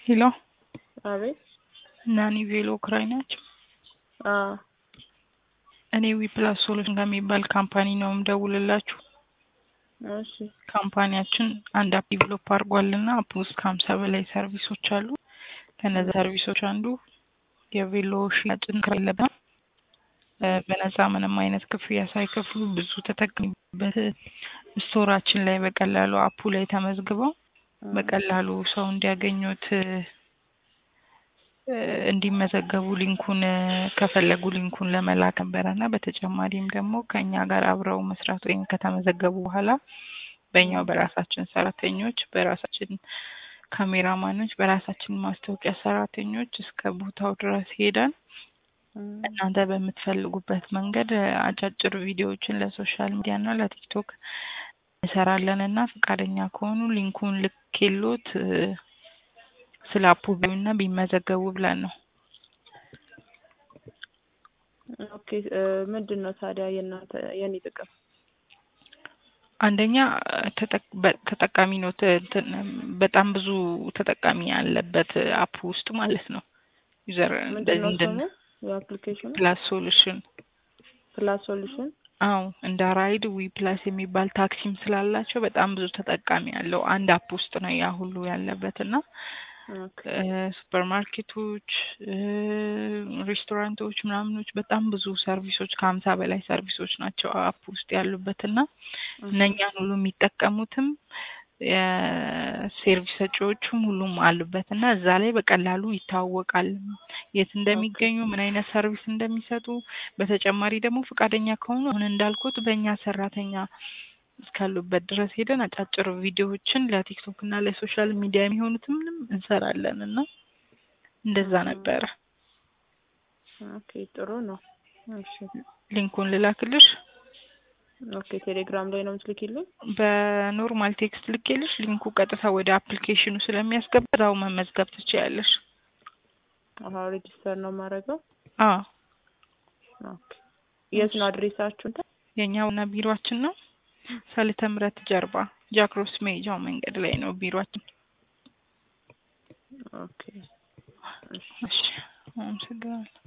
ሄሎ አቤት ናኒ ቬሎ ክራይ ናቸው። አዎ እኔ ዊፕላስ ሶሉሽን ከሚባል ካምፓኒ ነው የምደውልላችሁ። እሺ ካምፓኒያችን አንድ አፕ ዲቨሎፕ አድርጓልና አፕ ውስጥ ከሀምሳ በላይ ሰርቪሶች አሉ። ከነዚ ሰርቪሶች አንዱ የቬሎ ሽያጭን ክራይ የለብንም። በነፃ ምንም አይነት ክፍያ ሳይከፍሉ ብዙ ተጠቅሚበት ስቶራችን ላይ በቀላሉ አፑ ላይ ተመዝግበው በቀላሉ ሰው እንዲያገኙት እንዲመዘገቡ ሊንኩን ከፈለጉ ሊንኩን ለመላክ ነበረ እና በተጨማሪም ደግሞ ከእኛ ጋር አብረው መስራት ወይም ከተመዘገቡ በኋላ በእኛው በራሳችን ሰራተኞች በራሳችን ካሜራማኖች በራሳችን ማስታወቂያ ሰራተኞች እስከ ቦታው ድረስ ሄደን እናንተ በምትፈልጉበት መንገድ አጫጭር ቪዲዮዎችን ለሶሻል ሚዲያ እና ለቲክቶክ እንሰራለን እና ፈቃደኛ ከሆኑ ሊንኩን ልኬሎት ስለ አፑ ቢዩና ቢመዘገቡ ብለን ነው። ኦኬ ምንድን ነው ታዲያ የእናንተ የኔ ጥቅም? አንደኛ ተጠቃሚ ነው። በጣም ብዙ ተጠቃሚ ያለበት አፕ ውስጥ ማለት ነው። ዩዘር ምንድን ነው ስሙ የአፕሊኬሽኑ? ፕላስ ሶሉሽን ፕላስ ሶሉሽን አዎ እንደ ራይድ ዊ ፕላስ የሚባል ታክሲም ስላላቸው በጣም ብዙ ተጠቃሚ ያለው አንድ አፕ ውስጥ ነው ያ ሁሉ ያለበት እና ሱፐር ማርኬቶች፣ ሬስቶራንቶች፣ ምናምኖች በጣም ብዙ ሰርቪሶች ከሀምሳ በላይ ሰርቪሶች ናቸው አፕ ውስጥ ያሉበት እና እነኛን ሁሉ የሚጠቀሙትም የሰርቪስ ሰጪዎቹም ሁሉም አሉበት እና እዛ ላይ በቀላሉ ይታወቃል የት እንደሚገኙ ምን አይነት ሰርቪስ እንደሚሰጡ። በተጨማሪ ደግሞ ፈቃደኛ ከሆኑ አሁን እንዳልኩት በእኛ ሰራተኛ እስካሉበት ድረስ ሄደን አጫጭር ቪዲዮዎችን ለቲክቶክ እና ለሶሻል ሚዲያ የሚሆኑትም እንሰራለን እና እንደዛ ነበረ። ኦኬ ጥሩ ነው። እሺ ሊንኩን ልላክልሽ። ኦኬ ቴሌግራም ላይ ነው የምትልኪልኝ? በኖርማል ቴክስት ልኬልሽ ሊንኩ ቀጥታ ወደ አፕሊኬሽኑ ስለሚያስገባ እዛው መመዝገብ ትችያለሽ። አሀ ሬጂስተር ነው የማደርገው? አዎ። ኦኬ የት ነው አድሬሳችሁ? የእኛ ዋና ቢሮአችን ነው ሰሊተ ምሕረት ጀርባ ጃክሮስ መሄጃው መንገድ ላይ ነው ቢሮአችን። ኦኬ እሺ አመሰግናለሁ።